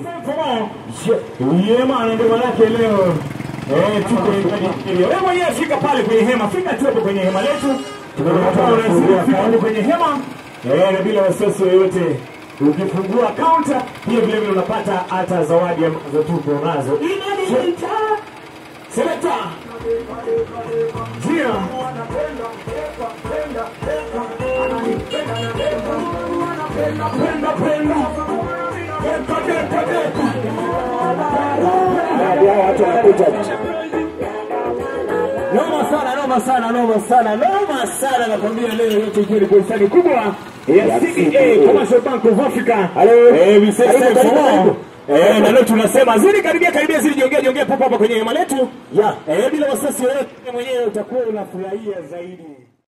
Yema ndio manake leo eh, tuko kwenye wewe mwenyewe fika pale kwenye hema, fika tu hapo kwenye hema letu, tunataka unafika pale kwenye hema eh, na bila wasiwasi yoyote. Ukifungua kaunta pia vile vile unapata hata zawadi ambazo tuko nazo. Inaniita selekta Jia penda penda penda deka deka watu wanakuja Noma sana, noma sana, noma sana, noma sana nakwambia leo yote ikiwa ni bustani kubwa ya CBA Commercial Bank of Africa. Hello. Eh, we say Karibu, thank karibu, you. karibu. Eh, na leo tunasema zidi karibia karibia zidi jiongea jiongea papa hapa kwenye hema letu. ya Eh, bila wasiwasi wewe mwenyewe utakuwa unafurahia zaidi.